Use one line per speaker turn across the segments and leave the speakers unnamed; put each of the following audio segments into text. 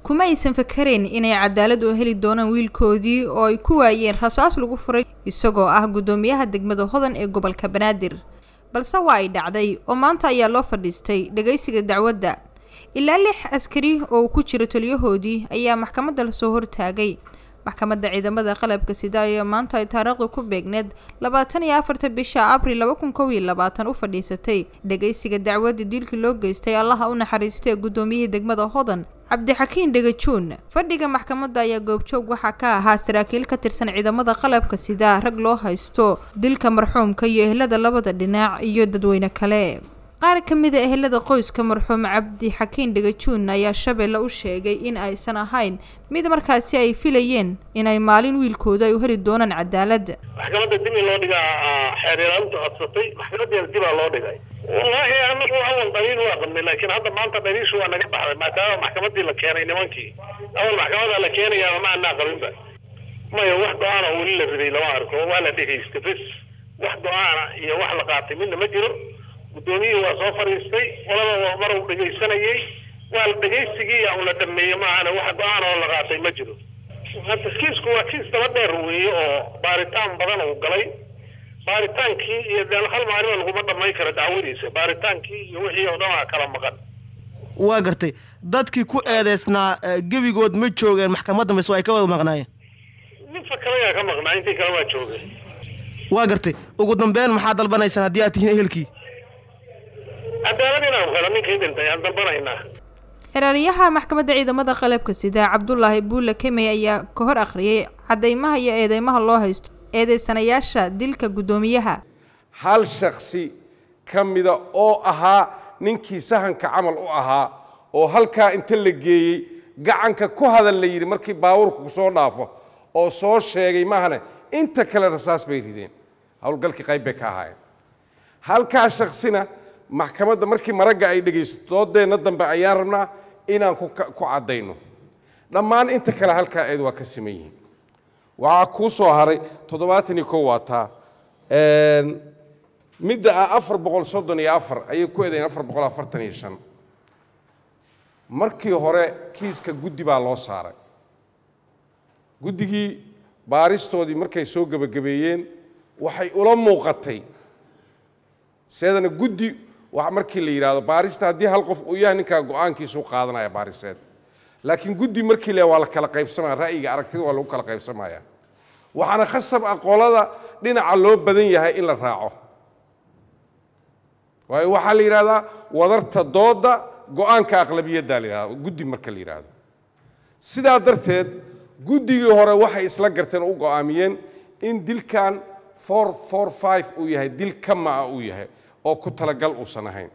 kuma aysan fakarayn inay cadaalad u heli doonaan wiilkoodii oo ay ku waayeen rasaas lagu furay isagoo ah guddoomiyaha degmada hodan ee gobolka banaadir balse waa ay dhacday oo maanta ayaa loo fadhiistay dhagaysiga dacwadda ilaa lix askari oo uu ku jiro taliyahoodii ayaa maxkamadda lasoo hortaagay maxkamadda ciidamada qalabka sida ayaa maanta ay taariikhdu ku beegneed labaatan iyo afarta bisha abril laba kun kow iyo labaatan u fadhiisatay dhagaysiga dacwadda dilkii loo geystay allaha u naxariistay guddoomiyihii degmada hodan cabdixakiin dhegajuun fadhiga maxkamadda ayaa goobjoog waxaa ka ahaa saraakiil ka tirsan ciidamada qalabka sida rag loo haysto dilka marxuumka iyo ehlada labada dhinac iyo dadweyne kale qaar ka mid a ehelada qoyska marxuum cabdixakiin dhegajuun ayaa shabeelle u sheegay in aysan ahayn mid markaasi ay filayeen inay maalin wiilkooda ay u heli doonaan cadaalad
maxkamadda dib in loo dhigaa xeeryaalaantu codsatay maxkamadeena dibaa loo dhigay wallaahi anagu awal dhaliil waa qabnay laakiin hadda maanta dhaliishu waa naga baxday maadaama maxkamadii la keenay nimankii awal maxkamada la keenayaa ma anaa qabinba maya wax go-aana weli la riday lama arko waa la dhegaystay bes wax go-aana iyo wax la qaatay midna ma jiro guddoomiyihii waa soo fadhiistay qolada mar uu dhegaysanayey waa la dhegaysigii un la dhameeyey maahane wax go-aan oo la qaatay ma jiro hadda kiisku waa kiis daba dheer weeye oo baaritaan badan uu galay baaritaankii iyo dee hal maalima laguma dhamayn karo dacwadiisa baaritaankii iyo wixii oo dhan waa kala maqan
waa gartay dadkii ku eedeysnaa gebigood ma joogeen maxkamadda mise ay ka wada maqnaayeen
nin fakalayaa ka maqnaa intii kale waa joogay
waa gartay ugu dambeyn maxaa dalbanaysaan haddii aad tihiin ehelkii
cadaalad inaan helo ninkii dhintay aan dalbanaynaa
xeraaryaha maxkamadda ciidamada qalabka sida cabdulaahi buule kemey ayaa ka hor akhriyay cadeymaha iyo eedeymaha loo haysto eedeysanayaasha dilka guddoomiyaha
hal shaksi ka mida oo ahaa ninkii sahanka camal u ahaa oo halkaa inta la geeyey gacanka ku hadal la yidhi markii baabuurku ku soo dhaafo oo soo sheegay maahane inta kale rasaas bay rideen howlgalkii qayb bay ka ahaayeen halkaa shaksina maxkamadda markii maragga ay dhegaysato doodeenna dambe ayaan rabnaa inaan ku caddayno dhammaan inta kale halkaa eed waa ka siman yihiin waxaa kuu soo haray toddobaatan iyo kow waa taa midda ah afar boqol soddon iyo afar ayay ku eedayn afar boqol afartan iyo shan markii hore kiiska guddi baa loo saaray guddigii baaristoodii markay soo gebagabeeyeen waxay ula muuqatay seedana guddi markii la yidhaahdo baarista haddii hal qof uu yahay ninkaa go-aankiisu qaadanaya baariseed laakiin guddi markii le waa la kala qaybsamaya ra'yiga aragtida waa lagu kala qaybsamaya waxaana khasab ah qolada dhinaca loo badan yahay in la raaco waayo waxaa la yidhahdaa wadarta dooda go-aanka aqlabiyaddaa la yidhahda guddi marka la yidhaahdo sidaa darteed guddigii hore waxay isla garteen u go-aamiyeen in dilkan four four five uu yahay dil kama ah uu yahay oo ku talagal uusan ahayn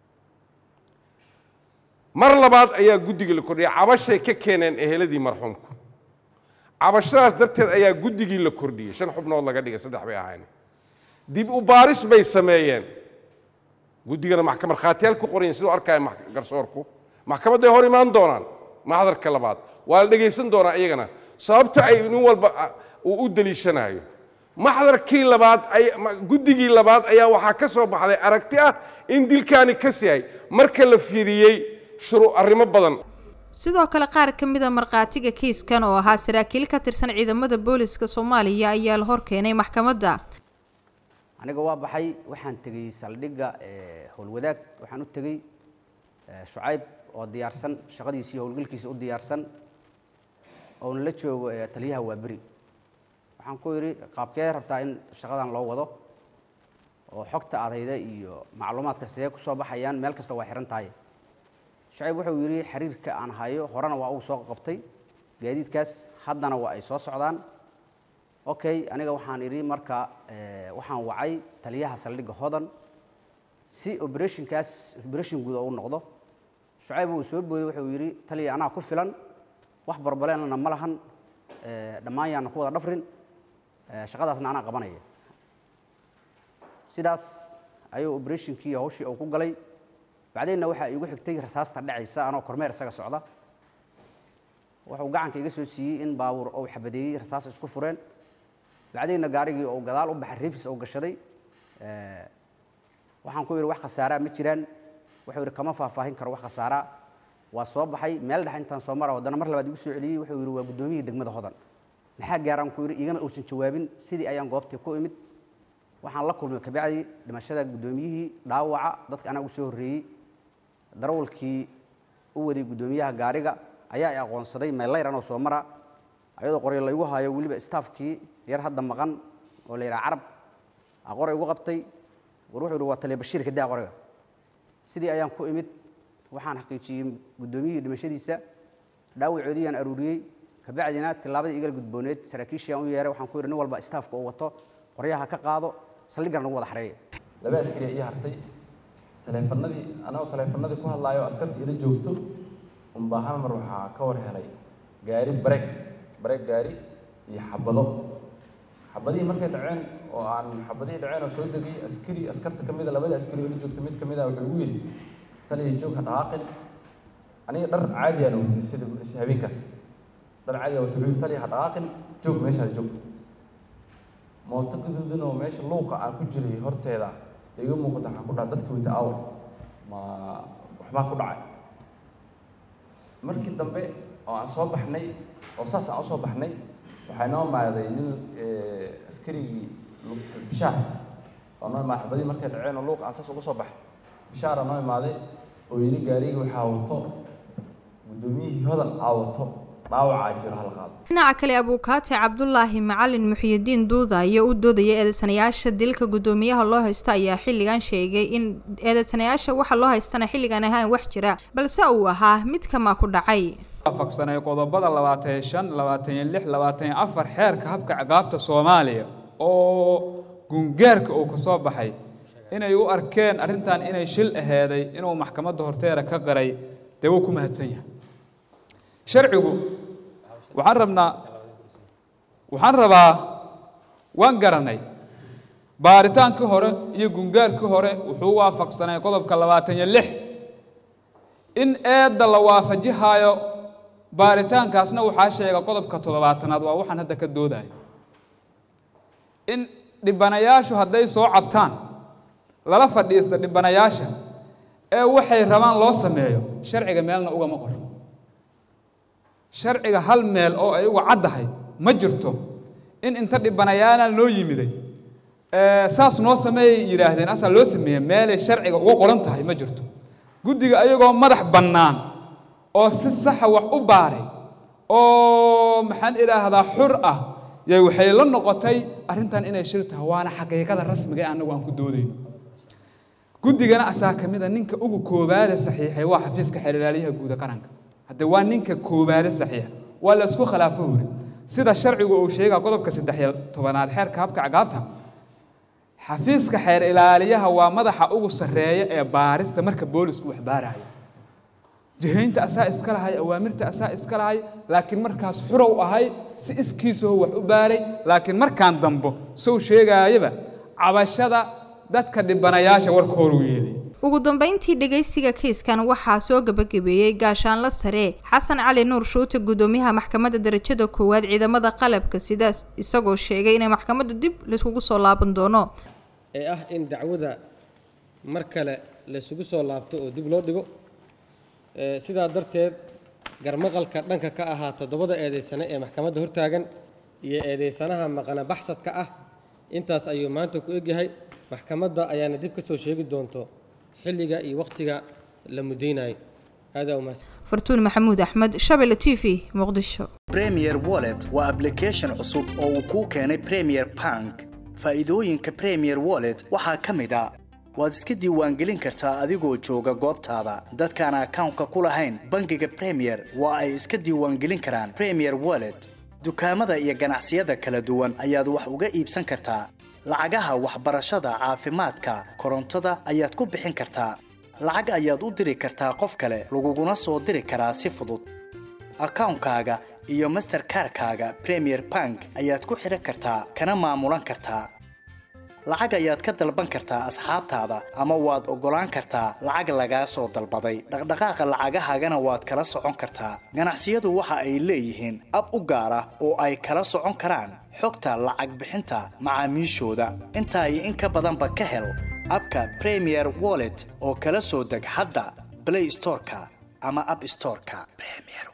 mar labaad ayaa guddigii la kordhiyay cabashay ka keeneen eheladii marxuumku cabashadaas darteed ayaa guddigii la kordhiyey shan xubnood laga dhigay saddex bay ahayn dib u baaris bay sameeyeen guddigana maxkamad khaatiyaal ku qorayin siduu arkaya garsoorku maxkamadday hor imaan doonaan maxdarka labaad waa la dhegaysan doonaa iyagana sababta ay nin walba uu u deliishanayo maxdarkii labaad guddigii labaad ayaa waxaa ka soo baxday aragti ah in dilkaani kas yahay marka la fiiriyey shuru arrimo badan
sidoo kale qaar ka mid a markhaatiga kiiskan oo ahaa saraakiil ka tirsan ciidamada booliska soomaaliya ayaa la hor keenay maxkamadda
aniga waa baxay waxaan tegey saldhigga howlwadaag waxaan u tegey shucayb oo diyaarsan shaqadiisii howlgalkiisa u diyaarsan oona la joogo taliyaha waaberi waxaan ku yidhi qaabkee rabtaa in shaqadan loo wado oo xogta adayda iyo macluumaadka see ku soo baxayaan meel kasta waa xihan tahay shucayb wuxuu yidhi xiriirka aan hayo horena waa uu soo qabtay gaadiidkaas haddana waa ay soo socdaan okay aniga waxaan idhi marka waxaan wacay taliyaha saldhigga hodan si operationkaas operation guud oo u noqdo shucayb uu soo booday wuxuu yidhi taliya anaa ku filan wax barbaleenana ma lahan dhammaan yaana ku wada dhafrin shaqadaasna anaa qabanaya sidaas ayuu operationkii hawshii uu ku galay bacdeenna waxaa iigu xigtay rasaasta dhacaysa anoo kormeer isaga socda wuxuu gacanka iga soo siiyey in baabuur uu xabadeeyey rasaas isku fureen bacdeenna gaarigii uu gadaal u baxay riifis uu gashaday waxaan ku yidhi wax khasaaraa ma jiraan wuxuu yidhi kama faahfaahin karo wax khasaaraa waa soo baxay meel dhex intaan soo mara haddana mar labaad igu soo celiyey wuxuu yidhi waa guddoomiyihii degmada hodan maxaa gaaraan ku yidhi igama uusan jawaabin sidii ayaan goobtii ku imid waxaan la kulmay kabacdi dhimashada guddoomiyihii dhaawaca dadka anaa ugu soo horreeyey darawalkii u waday guddoomiyaha gaariga ayaa i aqoonsaday meellayr anoo soo mara ayadoo qoryo laygu hayo weliba staafkii yar hadda maqan oo la yidhaha carab a qoray ugu qabtay war wuxuu yidhi waa taliya bashiir kadaa qoriga sidii ayaan ku imid waxaan xaqiijiyey guddoomiyihii dhimashadiisa dhaawacoodii aan aruuriyey kabacdina tillaabadii igala gudbooneed saraakiishii aan u yeeray waxaan ku yidhi nin walba staafka uu wato qoryaha ka qaado saldhiggan nagu wada xareeya
laba askari ii hartay taleefanadii anagoo taleefanadii ku hadlaayo askartii ila joogto unbaa hal mar waxaa ka war helay gaari bareeg bareeg gaari iyo xabado xabadihii markay dhaceen oo aan xabadihii dhaceen oo soo degay askari askarta ka mid a labada askari oo ila joogta mid ka mid a wuxuu igu yidhi taliya joog ha dhaqaaqin aniga dhar caadi aan watay sida habeenkaas dhar caadi aan watay wuxuu yidhi taliya ha dhaqaaqin joog meeshaad joog mooto gaduudan oo meesha luuqa aan ku jiray horteeda iga muuqata waxaan ku dhaha dadkii wata aawar ma waxbaa ku dhacay markii dambe oo aan soo baxnay oo saas aan usoo baxnay waxaa inoo imaaday nin askarigii bishaar oo noo imaaday xabadii markay dhaceen oo luuqa aan saas uga soo baxay bishaara noo imaaday oo yidhi gaarigii waxaa wato guddoomiyihii hodan aa wato dhaawacaa jiro hal qaado
dhinaca kale abuukaate cabdulaahi macalin muxiyidiin duuda ayaa u doodaya eedeysanayaasha dilka guddoomiyaha loo haysto ayaa xilligan sheegay in eedeysanayaasha waxa loo haystana xilligan ahaan wax jira balse uu ahaa mid kamaa ku dhacay
waafaqsanay qodobada labaatan iyo shan labaatan iyo lix labaatan iyo afar xeerka habka ciqaabta soomaaliya oo gungaarka uu ka soo baxay inay u arkeen arrintan inay shil aheeday inuu maxkamadda horteeda ka qaray dee wuu ku mahadsan yahay sharcigu waxaan rabnaa waxaan rabaa waan garanay baaritaankii hore iyo gungaarkii hore wuxuu waafaqsanay qodobka labaatan iyo lix in eedda la waafajihaayo baaritaankaasna waxaa sheega qodobka toddobaatanaad waa waxaan hadda ka doodayo in dhibanayaashu hadday soo cabtaan lala fadhiista dhibanayaasha ee waxay rabaan loo sameeyo sharciga meelna ugama qor sharciga hal meel oo ay uga caddahay ma jirto in inta dhibanayaana loo yimiday saas noo sameeyay yidhaahdeen asaa loo sameeyey meelay sharciga uga qoran tahay ma jirto guddiga ayagoo madax bannaan oo si saxa wax u baaray oo maxaan idhaahdaa xur ah yay waxay la noqotay arrintan inay shir tahay waana xaqiiqada rasmiga ee annagu aan ku doodayno guddigana asaa ka mida ninka ugu koowaada saxiixay waa xafiiska xeelilaalyaha guuda qaranka hadde waa ninka koowaada saxiixa waa la isku khilaafo wuri sida sharcigu uu sheega qodobka saddex iyo tobanaad xeerka habka cagaabta xafiiska xeer ilaaliyaha waa madaxa ugu sarreeya ee baarista marka boolisku wax baarayo jihaynta asaa iska lahay awaamirta asaa iska lahay laakiin markaas xurow ahay si iskiisoo wax u baaray laakiin markaan dambo sow sheegaayaba cabashada dadka dhibanayaasha warkooru yeelay
ugu dambeyntii dhegaysiga kiiskan waxaa soo gabagabeeyey gaashaanla sare xasan cali nuur shuute guddoomiyaha maxkamadda darajada koowaad ciidamada qalabka sidaas isagoo sheegay inay maxkamadda dib layskugu soo laaban doono
ee ah in dacwada mar kale laysugu soo laabto oo dib loo dhigo sidaa darteed garmaqalka dhanka ka ahaa toddobada eedaysane ee maxkamadda hortaagan iyo eedaysanaha maqana baxsadka ah intaas ayuu maanta ku egyahay maxkamadda ayaana dib ka soo sheegi doonto xilliga iyo wakhtiga la mudaynayo aadaa umahadsan
fartuun maxamuud axmed shabelle t v muqdisho
premier wallet waa application cusub oo uu kuu keenay premier bank faa'iidooyinka premier wallet waxaa ka mid a waad iska diiwaangelin kartaa adigoo jooga goobtaada dadkaan akawnka ku lahayn bangiga premier waa ay iska diiwaangelin karaan premier wallet dukaamada iyo ganacsiyada kala duwan ayaad wax uga iibsan kartaa lacagaha waxbarashada caafimaadka korontada ayaad ku bixin kartaa lacag ayaad u diri kartaa qof kale laguguna soo diri karaa si fudud akawnkaaga iyo masterkarkaaga premier bank ayaad ku xidhan kartaa kana maamulan kartaa lacag ayaad ka dalban kartaa asxaabtaada ama waad oggolaan kartaa lacag lagaa soo dalbaday dhaqdhaqaaqa lacagahaagana waad kala socon kartaa ganacsiyadu waxa ay leeyihiin ab u gaar ah oo ay kala socon karaan xogta lacag bixinta macaamiishooda intaa iyo in ka badanba ka hel abka premier wallet oo kala soo deg hadda blay storeka ama app storeka premier